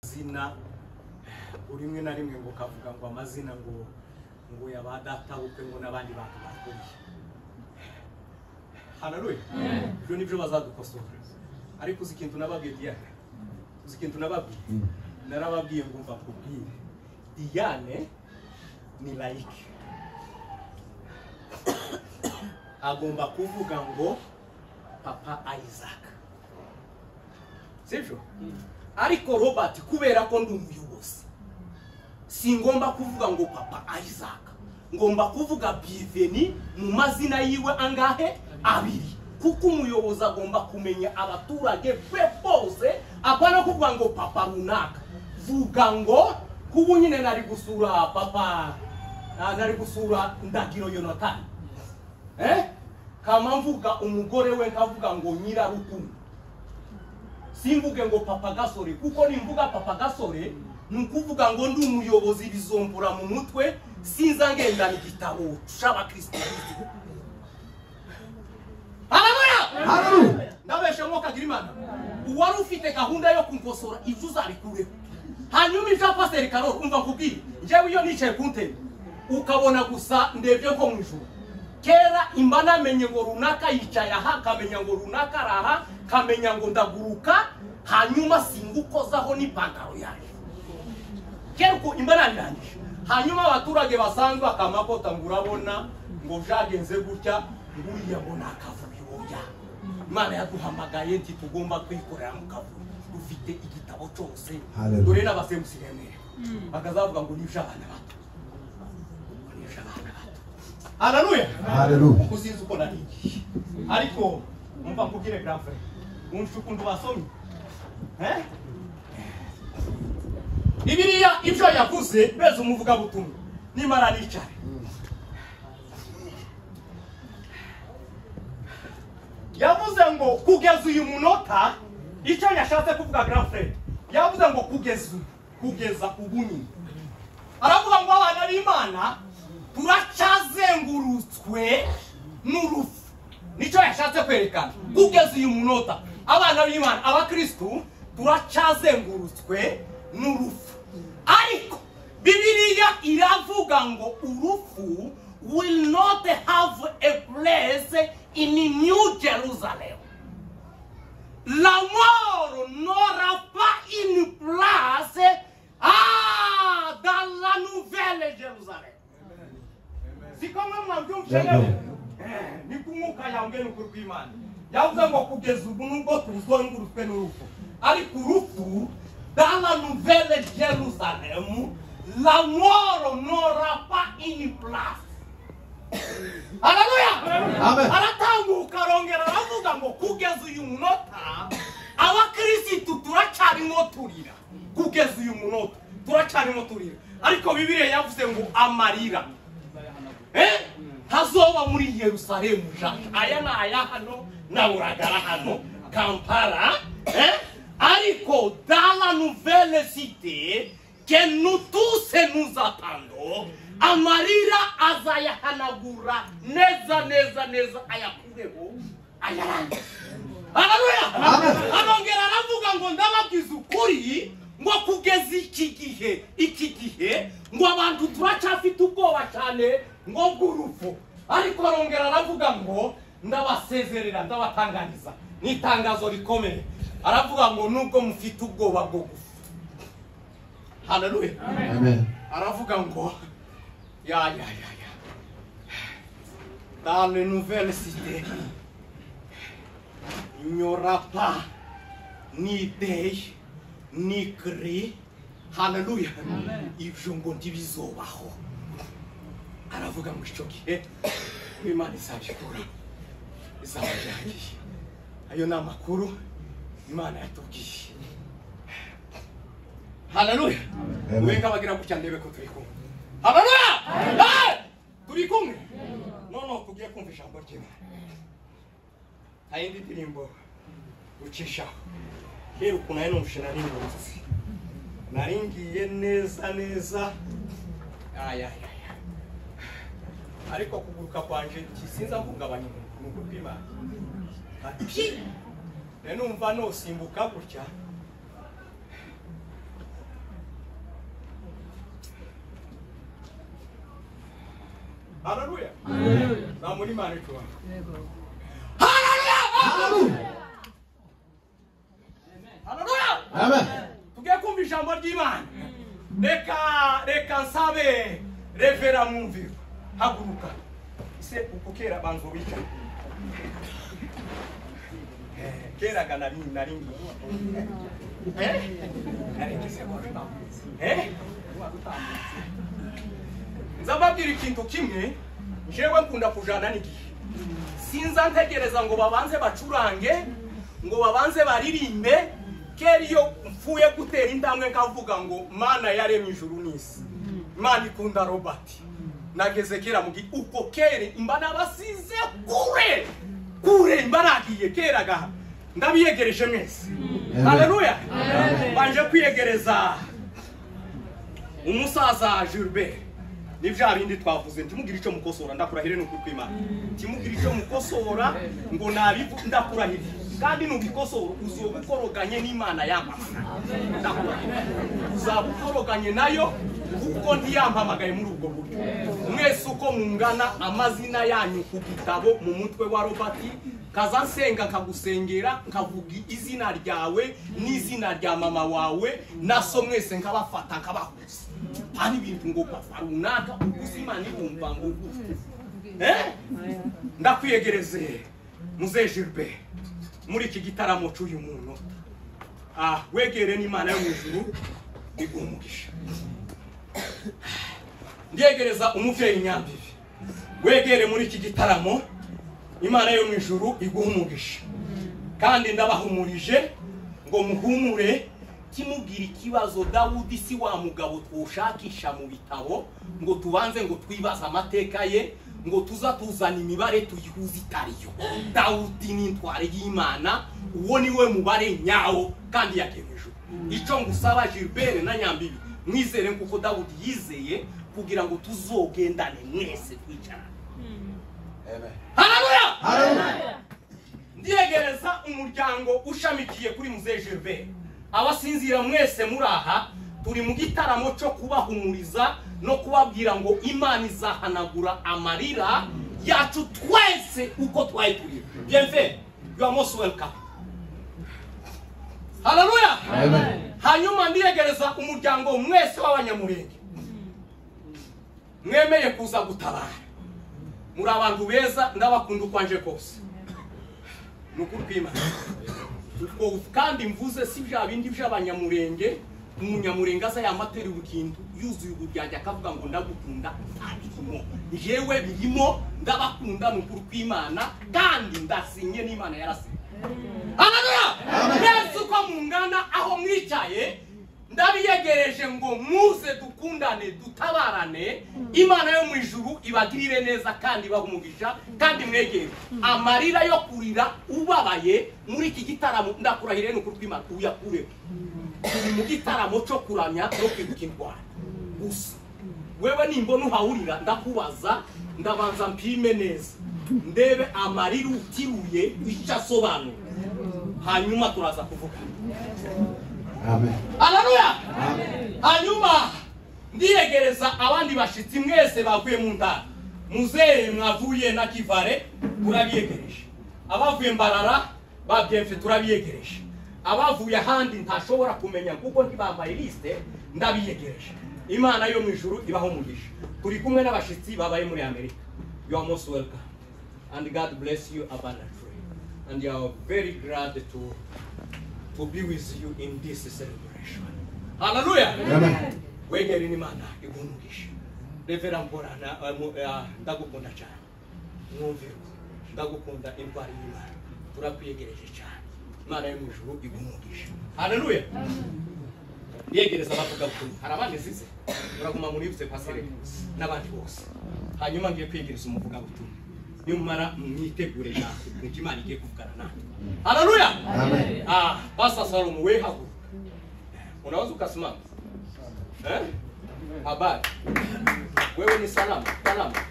amazina rimwe na rimwe ngo kavuga ngo amazina ngo ngo ya ba data bukwe ngo n'abandi bantu bakuriye hararuye ibyo nibyo bazadukosora ariko uzi ikintu nababwiye diyane uzi ikintu nababwiye narababwiye ngo mva kubwire diyane ni layike agomba kuvuga ngo papa isaac sibyo ariko robert kubera ko ndi umuyobozi singomba kuvuga ngo papa isaac ngomba kuvuga biveni mu mazina yiwe angahe abiri kuko umuyobozi agomba kumenya abaturage be bose apana kuvuga ngo papa runaka vuga ngo kuba nyine nari gusura papa ah, nari gusura ndagiro yonatani eh? kama mvuga umugore we nkavuga ngo nyirarukundo simvuge ngo papa gasore kuko nimvuga papa gasore ni ukuvuga ngo ndi umuyobozi bizombura mu mutwe sinza ngendana igitabo cy'abakirisitu harabura Hallelujah. ndabeshe nk'uko agira imana uwari ufite gahunda yo kungosora ibyo uzabikureho hanyuma ibya pasiteri karo kumva nkubwire njyewe iyo nicaye ku ntebe ukabona gusa ndebye nko mu ijoro kera imba namenye ngo runaka yicaye aha kamenya ngo runaka ari aha kamenya ngo ndaguruka hanyuma singukozaho n'ipantaro yayo kera uko imba nanirangije hanyuma abaturage basanzwe akamakota ngo urabona ngo byagenze gutya nguriya ngo ni akavuyo oya imana yaduhamagaye nti tugomba kwikorera mu kavuyo dufite igitabo cyose Hallelujah. dore n'abasemusi remera bakazavuga ngo ni iby'abana bato ngo ni iby'abana bato hararuya Hallelujah. kuko usinzi uko nari igihe ariko umva nkubwire garafe wumva ukuntu basomye Eh? bibiriya ibyo yavuze beza umuvugabutumwa nimara nicare yavuze ngo kugeza uyu munota icyo yashatse kuvuga garafe yavuze ngo kugeza ubu kugeza ubu nyine aravuga ngo abana b'imana turacyazengurutswe n'urupfu nicyo yashatse kwerekana kugeza uyu munota abana b'imana abakirisitu turacyazengurutswe n'urupfu ariko bibiliya iravuga ngo urupfu will not have a place in new jerusalem L'amour n'aura pas une place ah, dans la nouvelle Jérusalem. Si kama mwabyumvise Yego. rero, eh, ni kumwuka yange ni ukuri kw'Imana. Yavuze ngo kugeza ubu nubwo tuzungurutswe n'urupfu ariko urupfu dans la nouvelle Jérusalem l'amour n'aura pas une place. Haleluya! Amen. aratambuka arongera aravuga ngo kugeza uyu munota abakirisitu turacyarimo turira kugeza uyu munota turacyarimo turira ariko bibiliya yavuze ngo amarira Eh? ntazoba muri yerusalemu jaja aya ni aya hano na buragara hano kampala eh? ariko dala nuvele site ke nutuse nuzatando amarira azayahanagura neza neza neza ayakureho ayarangize haleluya arongera aravuga ngo ndababwiza ukuri ngo kugeza iki gihe iki gihe ngo abantu turacyafite ubwoba cyane ngo bw'urupfu ariko arongera aravuga ngo ndabasezerera ndabatanganiza ni itangazo rikomeye aravuga ngo nubwo mufite ubwoba bwo gupfa haleluya Amen. aravuga ngo ya ya ya ya dans les nouvelles cités il n'y aura pas ni deuil ni cri haleluya ibyo ngo ntibizobaho aravuga ngo icyo gihe imana izabikora izabajyagiye ayo ni amakuru imana yatubwiye haleluya Amen. we abagira gutya ndebe ko turi kumwe haleluya Eh! turi kumwe noneho tugiye kumva ijambo ry'imana nta yindi ndirimbo ucishaho rero ukuntu ari n'umushe nari ngarutse nari ngiye neza neza aya aya aya ariko kuguruka kwanje kisinza mvungabanya umuntu bw'imana ati rero numva nosimbuka gutya hararuya nta muri mani tubona Hallelujah. hararuya Amen. tugiye kumva ijambo ry'imana reka reka nsabe revera mwumviro haguruka ese uko kera banza ubica keraga nari nari nzababwira ikintu kimwe jewe nkunda kujana n'igihe sinza ntegereza ngo babanze bacurange ngo babanze baririmbe kera iyo mfuye gutera intambwe nkavuga ngo mana yaremye ijuru n'isi mana ikunda robert nageze kera mu gihe ubwo kera mba nabasize kure kure mba nagiye kera gaha ndabiyegereje mwese haleluya banje kwiyegereza umusaza Gilbert ni bya bindi twavuze ntimugire icyo mukosora ndakurahire ni ukuri kw'imana ntimugire icyo mukosora ngo nabivu ndakurahire kandi nubikosora uzoba ukoroganye n'imana yampamagaye ndakurahire uzaba ukoroganye nayo kuko ntiyampamagaye muri ubwo buryo mwese uko mungana amazina yanyu ku gitabo mu mutwe wa robati kaza nsenga nkagusengera nkavuga izina ryawe n'izina rya mama wawe naso mwese nkabafata nkabahuza hari ibintu ngo papa runaka uguze imana ibumva ngo uguze Eh? ndakwiyegereze muze Gilbert muri iki gitaramo cy'uyu muntu ah wegere n'imana yo mu ijuru iguha umugisha ndyegereza umubyeyi nyambibi wegere muri iki gitaramo imana yo mu ijuru iguha umugisha kandi ndabahumurije ngo muhumure kimubwira ikibazo dawudi si wa mugabo twushakisha mu bitabo ngo tubanze ngo twibaze amateka ye ngo tuza tuzana imibare tuyihuze itariyo dawudi ni intwari y'imana uwo ni we mubare nyawo kandi yagejeje icyo ngusaba gilbert na nyambibi mwizere kuko dawudi yizeye kugira ngo tuzogendane mwese twicarane Amen. harabuya Hallelujah. ndyegereza umuryango ushamikiye kuri muze gerve abasinzira mwese muri aha turi mu gitaramo cyo kubahumuriza no kubabwira ngo imana izahanagura amarira yacu twese uko twari turi bienve you are most welcome haleluya Amen. hanyuma ndiyegereza umuryango mwese w'abanyamurenge mwemeye kuza gutabara muri abantu beza ndabakunda uko anje kose ni ukuri kw'imana ubwo kandi mvuze si bya bindi by'abanyamurenge umunyamurenge aza yamaterura ikintu yuzuye uburyarya akavuga ngo ndagukunda ntabirimo njyewe birimo ndabakunda ni ukuri kw'imana kandi ndasinye n'imana yarasinye haleluya mwese uko mungana aho mwicaye ndabiyegereje ngo muze dukundane dutabarane imana yo mu ijuru ibagirire neza kandi ibaha umugisha kandi mwegere amarira yo kurira ubabaye muri iki gitaramo ndakurahire ni ukuri kw'imana uyakure turi mu gitaramo cyo kuramya no kwibuka indwara gusa wewe nimbona uhawurira ndakubaza ndabanza mpime neza ndebe amarira utiruye icyo asobanura hanyuma turaza kuvuga Amen. haleluya hanyuma ndiyegereza abandi bashitsi mwese bavuye mu ntara muzehe mwavuye na kivare turabiyegereje abavuye mbarara ba byemfe turabiyegereje abavuye ahandi ntashobora kumenya kuko ntibambaye lisite ndabiyegereje imana yo mu ijuru ibaho umugisha turi kumwe n'abashitsi babaye muri amerika you are most welcome and god bless you abundantly and you are very glad to to be with you in this celebration. Hallelujah. Amen. Wegere n'Imana igumugisha. Revera mborana eh, mu- eh, ndagukunda cyane. Mwumvire ndagukunda indwara y'Imana. Turakwiyegereje cyane. Imana yo mu ijuru igumugisha. Hallelujah. Yegereza abavuga butumwa. Hari abandi nsize. Muraguma muri yibutse pasere n'abandi bose. Hanyuma ngiye kwiyegereza umuvuga butumwa. Nimara mwitegure na kuko Imana igiye kuvugana nawe. Hallelujah. Amen. Ah, Pastor Salom, we have. Unaweza ukasimama. Eh? Habari. Wewe ni salama, salama.